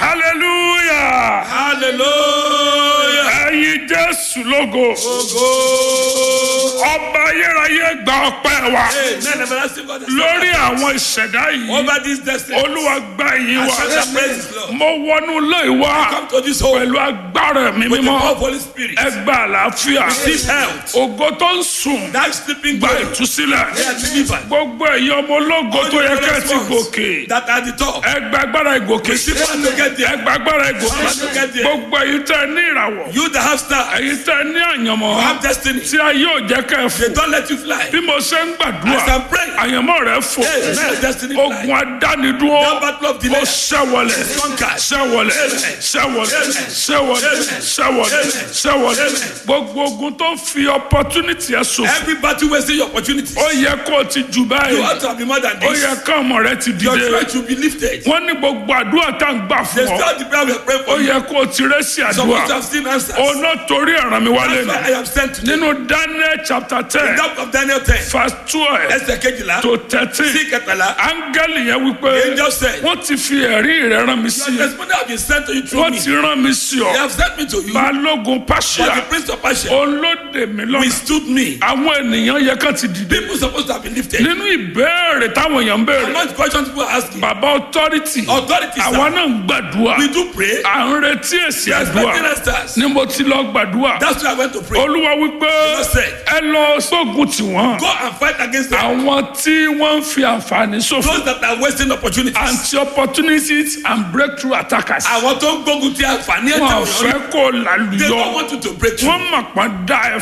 hallelujah hallelujah. ẹ̀yin jésù lógo Ogo. ọba ayérayé gba ọpẹ́ wa Amen. Everlasting God. lórí àwọn ìṣẹ̀dá yìí Over this destiny. olúwa gba ẹ̀yìn wa Accept the praises, Lord. mo wọnú ilé wa Come to this home pẹ̀lú agbára mi with the mímọ́ power of Holy Spirit. ẹ gba àlàáfíà Receive health. ògo tó ń sùn That sleeping gba God. ìtúsílẹ̀ They are delivered. gbogbo ẹ̀yin ọmọ ológo tó yẹ kẹ́ ẹ ti gòkè That are the top. ẹ gba agbára ìgòkè Receive power to get ẹ there. gba agbára ìgòkè Power to get there. gbogbo ẹ̀yin tẹ́ ẹ ní ìràwọ̀ You that have stars. ẹ̀yin tẹ́ ẹ ní àyànmọ́ You have destiny. tí a yóò jẹ́ kẹ́ ẹ They fò don't let you fly. bí mo ṣe ń gbàdúrà As I'm praying. àyànmọ́ rẹ fò Amen. Destiny fly. ogun adánidúró That battle of ó delay. ṣẹ́wọlẹ̀ Conquered. ṣẹ́wọlẹ̀ ṣẹ́wọlẹ̀ ṣẹ́wọlẹ̀ ṣẹ́wọlẹ̀ ṣẹ́wọlẹ̀ gbogbo ogun tó ń fi opportunity ẹ ṣòfò Every battle wasting your opportunity. ó yẹ kó o ti jù You báyìí ought to be more than ó yẹ this. ká ọmọ rẹ ti Your dìde church will be lifted. wọ́n ní gbogbo àdúrà tá à ń gbà They fún ọ start the prayer we are praying ó for you. yẹ kó o ti rẹ́ sí Some of àdúrà you have seen answers. ó ná torí ẹ̀ràn mi wálé That's ni why I am sent today. nínú Daniel chapter ten That of Daniel 10. verse twelve Ẹsẹ̀ kejìlá. to thirteen Sí kẹtàlá. áńgẹ́lì yẹn wípé The angel said. wọ́n ti fi ẹ̀rí rẹ̀ rán mi sí Your i testimony have been sent to you through wọ́n me. ti rán mi sí ọ They have sent me to you. balógun But pàṣẹ the prince of Persia olóde mi lọ́nà withstood me. àwọn ènìyàn yẹ kán ti dìde People supposed to have been lifted. nínú ìbéèrè táwọn èèyàn ń béèrè Among the questions people are asking. bàbá authority Authorities, àwa sir, náà ń gbàdúrà we do pray. à ń retí èsì We are expecting àdúrà answers. ni mo ti lọ gbàdúrà That's why I went to pray. olúwa wípé Lord said, ẹ lọ sógun tiwọn Go and fight against them. àwọn tí wọ́n ń fi àǹfààní ṣòfò Those that are wasting opportunities. anti-opportunities and breakthrough attackers. Àwọn tó ń gbógun ti àǹfààní ẹ̀jẹ̀ wọn wọ̀nyí. fẹ́ kó They don't lálùyọ want you to break through. wọ́n mọ̀ pọ́n dá ẹ